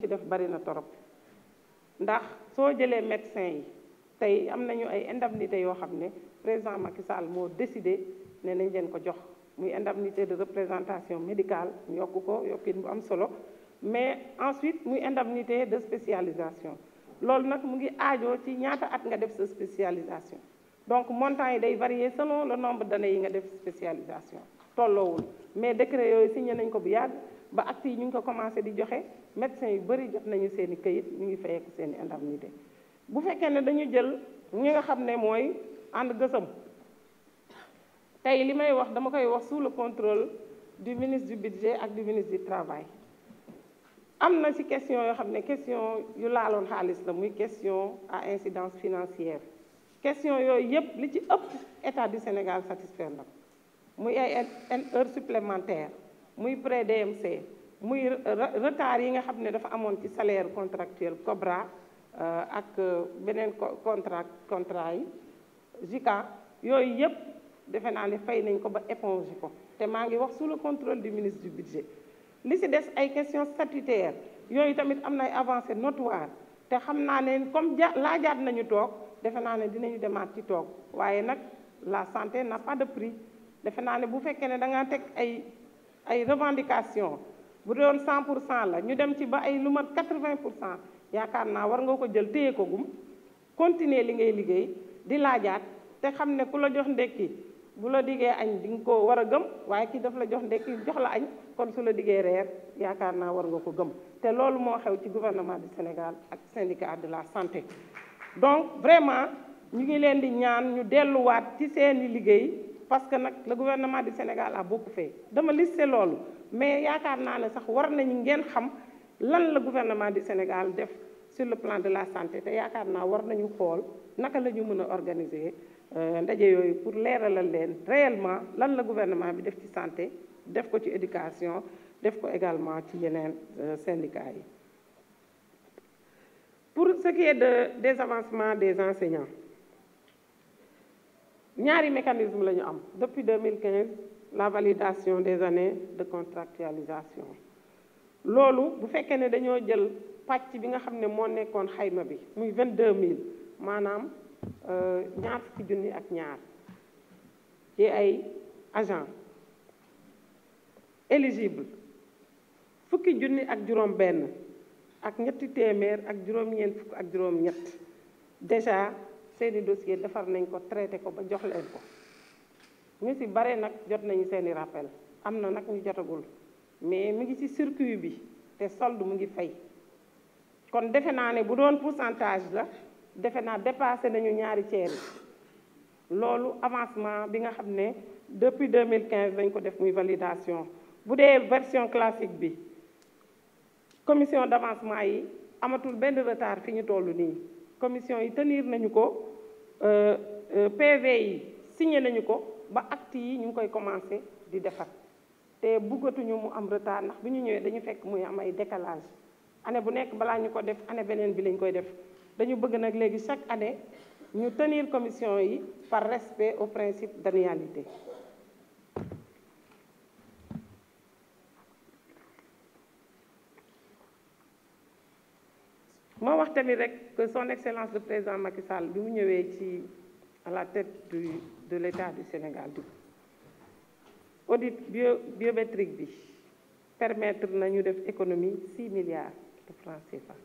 ci def bari na torop ndax soo jëlee médecin yi tey am nañu ay indemnité yoo xam ne président Macky Sall moo décidé ne nañ leen ko jox muy indemnité de représentation médicale ñu yokk ko yokkin bu am solo mais ensuite muy indemnité de spécialisation loolu nag mu ngi aajoo ci ñaata at nga def sa spécialisation donc montant yi day varier selon le nombre d'années yi nga def spécialisation tolloowul mais décret yooyu signé nañ ko bu yàgg ba actes yi ñu ngi ko commencé di joxe médecins yu bëri jot nañu seen i këyit ñu ngi fayeeku seen i indemnité bu fekkee ne dañu jël ñi nga xam ne mooy ànd gësëm tey li may wax dama koy wax sous le contrôle du ministre du budget ak du ministre du travail am na ci question yoo xam ne question yu laaloon xaalis la muy question à incidence financière question yooyu yëpp li ci ëpp état du Sénégal satisfaire na muy ay heures supplémentaires muy prêt DMC muy retard yi nga xam ne dafa amoon ci salaire contractuel Cobra ak beneen contrat contrat yi JICA yooyu yëpp defe naa ne fay nañ ko ba éponge ko te maa ngi wax sous le contrôle du ministre du budget li ci des ay questions statutaires yooyu tamit am na ay avancées notoires te xam naa ne comme ja laajaat nañu toog defe naa ne dinañu demaat ci toog waaye nag la santé n'a pas de prix defe naa ne bu fekkee ne da ngaa teg ay ay revendications bu doon 100 pour cent la ñu dem ci ba ay lu mat 80 pour cent yaakaar naa war nga ko jël téye ko gum continuer li ngay liggéey di laajaat te xam ne ku la jox ndekki bu la diggee añ di nga ko war a gëm waaye kii daf la jox ndekki jox la añ kon su la diggee reer yaakaar naa war nga ko gëm te loolu moo xew ci gouvernement du Sénégal ak syndicat de la santé donc vraiment ñu ngi leen di ñaan ñu delluwaat ci seeni liggéey parce que nag le gouvernement du Sénégal a beaucoup fait dama listé loolu mais yaakaar naa ne sax war nañu ngeen xam lan la gouvernement du Sénégal def sur le plan de la santé te yaakaar naa war nañu xool naka la ñu mën a organiser ndaje yooyu pour leeralal leen réellement lan la gouvernement bi def ci santé def ko ci éducation def ko également ci yeneen syndicats yi pour ce qui est de des avancements des enseignants ñaari mécanisme la ñu am depuis 2015 la validation des années de contractualisation loolu bu fekkee ne dañoo jël pàcc bi nga xam ne moo nekkoon xayma bi muy 22000 maanaam ñaar fukki junni ak ñaar ci ay agent éligible fukki junni ak juróom benn ak ñetti téeméer ak juróom-ñeent fukk ak juróom-ñett déjà seeni dossier defar nañ ko traité ko ba jox leen ko ñu ci bare nag jot nañu seeni rappel am na nag ñu jotagul mais mu ngi ci circuit bi te solde mu ngi fay kon defe naa ne bu doon pourcentage la defe naa dépassé nañu ñaari ceer yi loolu avancement bi nga xam ne depuis 2015 dañ ko def muy validation bu dee version classique bi commission d'avancement yi amatul benn retard fi ñu toll nii commission yi tenir nañu ko PV yi signé nañu ko ba acte yi ñu ngi koy commencé di defar te buggatuñu mu am retard ndax bu ñu ñëwee dañu fekk muy am ay décalage année bu nekk balaa ñu ko def année beneen bi lañ koy def dañu bëgg nag léegi chaque année ñu tenir commission yi par respect au principe d'annualité moo wax tamit rek que son excellence le président Macky Sall bi mu ñëwee ci à la tête du de l'État du Sénégal du audit bio biométrique bi permettre nañu def économie 6 milliards de francs CFA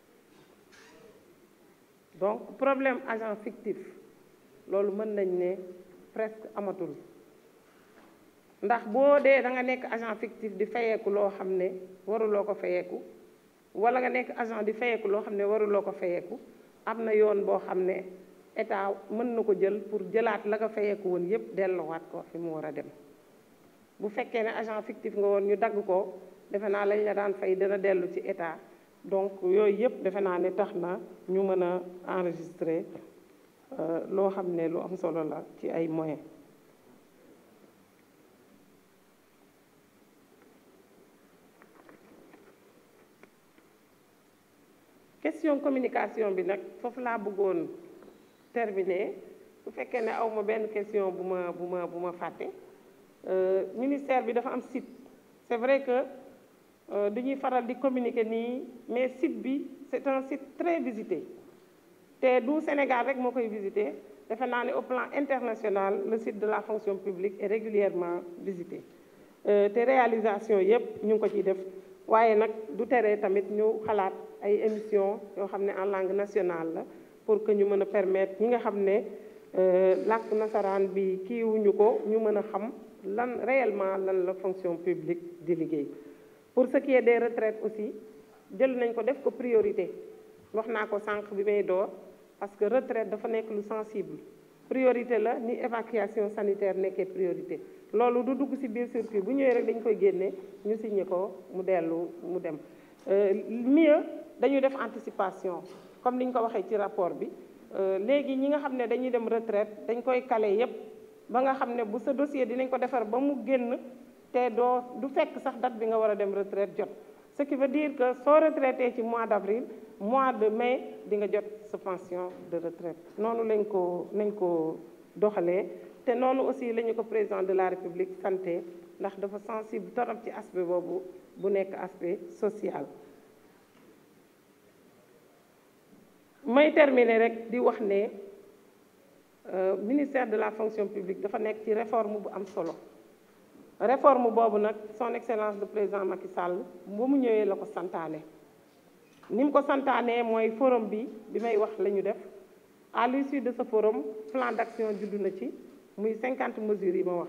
donc problème agent fictif loolu mën nañ ne presque amatul ndax boo dee da nga nekk agent fictif di fayeeku loo xam ne waruloo ko fayeeku wala nga nekk agent di fayeeku loo xam ne waruloo ko fayeeku am na yoon boo xam ne état mën na ko jël pour jëlaat la nga fayeeku woon yépp delloowaat ko fi mu war a dem bu fekkee ne agent fictif nga woon ñu dagg ko defe naa lañ la daan fay dina dellu ci état donc yooyu yëpp defe naa ne tax na ñu mën a enregistrer loo xam ne lu am solo la ci ay moyens question communication bi nag foofu laa bëggoon terminer bu fekkee ne aw ma benn question bu ma bu ma bu ma fàtte ministère bi dafa am site c'est vrai que du ñuy faral di communiquer nii mais site bi c'est un site très visité te du Sénégal rek moo koy visité defe naa ne au plan international le site de la fonction publique est régulièrement visité te réalisation yépp ñu ngi ko ciy def waaye nag du tere tamit ñu xalaat ay émissions yoo xam ne en langue nationale la pour que ñu mën a permettre ñi nga xam ne làkk nasaraan bi kiiwuñu ko ñu mën a xam lan réellement lan la fonction publique di liggéey pour ce qui est des retraites aussi jël nañ ko def ko priorité wax naa ko sànq bi may door parce que retraite dafa nekk lu sensible priorité la ni évacuation sanitaire nekkee priorité loolu du dugg ci biir circuit bu ñëwee rek dañ koy génne ñu signé ko mu dellu mu dem mieux dañu def anticipation comme ni ñu ko waxee ci rapport bi léegi ñi nga xam ne dañuy dem retraite dañ koy kale yépp ba nga xam ne bu sa dossier dinañ ko defar ba mu génn te doo du fekk sax date bi nga war a dem retraite jot ce qui veut dire que soo retraité ci mois d'avril mois de mai di nga jot sa pension de retraite noonu lañ ko nañ ko doxalee te noonu aussi la ñu ko président de la république santé ndax dafa sensible torop ci aspect boobu bu nekk aspect social may terminer rek di wax ne ministère de la fonction publique dafa nekk ci réforme bu am solo réforme boobu nag son excellence le président Macky Sall ba mu ñëwee la ko santaane ni mu ko santaanee mooy forum bi bi may wax la ñu def à l'issue de ce forum plan d'action juddu na ci muy cinquante mesures yi ma wax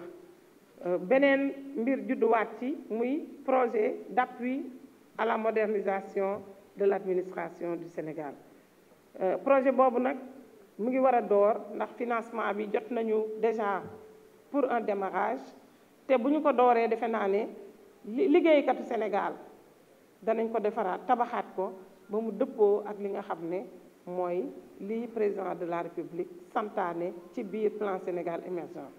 beneen mbir judduwaat ci muy projet d'appui à la modernisation de l'administration du Sénégal projet boobu nag mu ngi war a door ndax financement bi jot nañu déjà pour un démarrage te bu ñu ko dooree defe naa ne liggéeykatu Sénégal danañ ko defaraat tabaxaat ko ba mu dëppoo ak li nga xam ne mooy lii président de la République santaane ci biir plan Sénégal émergent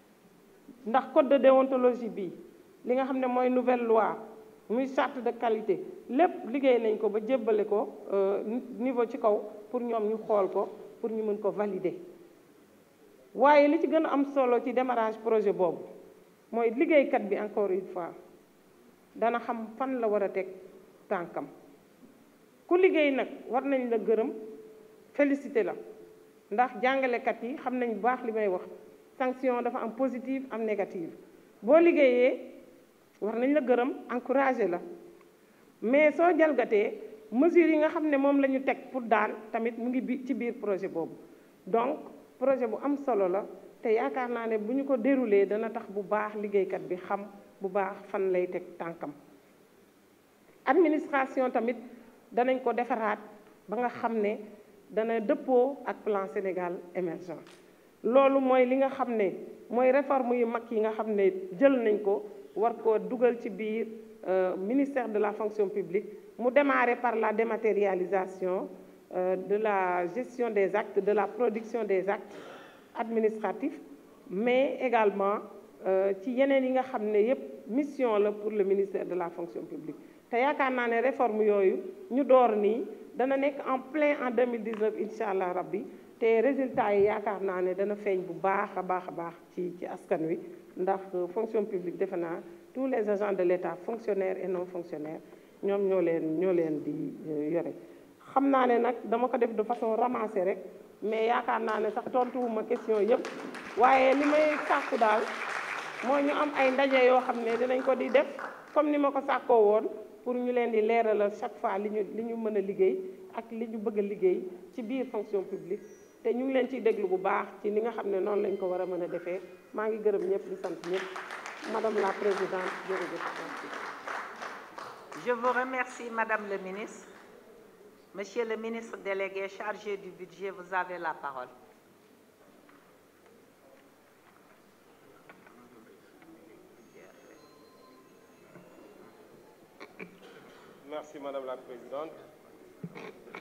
ndax code de déontologie bi li nga xam ne mooy nouvelle loi muy charte de qualité lépp liggéey nañ ko ba jébbale ko niveau ci kaw pour ñoom ñu xool ko pour ñu mën ko valider waaye li ci gën a am solo ci démarrage projet boobu mooy liggéeykat bi encore une fois dana xam fan la war a teg tànkam ku liggéey nag war nañ la gërëm félicité la ndax jàngalekat yi xam nañ bu baax li may wax sanction dafa am positive am négative boo liggéeyee war nañ la gërëm encouragé la mais soo jalgatee mesures yi nga xam ne moom la ñu teg pour daan tamit mu ngi bi ci biir projet boobu donc projet bu am solo la te yaakaar naa ne bu ñu ko déroulé dana tax bu baax liggéeykat bi xam bu baax fan lay teg tànkam administration tamit danañ ko defaraat ba nga xam ne dana dëppoo ak plan Sénégal émergent loolu mooy li nga xam ne mooy réforme yu mag yi nga xam ne jël nañ ko war koo dugal ci biir ministère de la fonction publique mu démarrer par la dématérialisation de la gestion des actes de la production des actes administratifs mais également ci yeneen yi nga xam ne yépp mission la pour le ministère de la fonction publique te yaakaar naa ne réforme yooyu ñu door nii dana nekk en plein en 2019 incha allah rabbi te résultats yi yaakaar naa ne dana feeñ bu baax a baax a baax ci ci askan wi ndax fonction publique defe naa tous les agents de l'État fonctionnaires et non fonctionnaires ñoom ñoo leen ñoo leen di yore xam naa ne nag dama ko def de façon ramassée rek mais yaakaar naa ne sax tontuwuma question yépp waaye li may sàkku daal mooy ñu am ay ndaje yoo xam ne dinañ ko di def comme ni ma ko sàkkoo woon pour ñu leen di leeralal chaque fois li ñu li ñu mën a liggéey ak li ñu bëgg a liggéey ci biir fonction publique te ñu ngi leen ciy déglu bu baax ci li nga xam ne noonu lañ ko war a mën a defee maa ngi gërëm ñëpp di sant ñëpp madame la présidente jërëjëf Je vous remercie, Madame le ministre. Monsieur le ministre délégué chargé du budget, vous avez la parole. Merci, Madame la Présidente.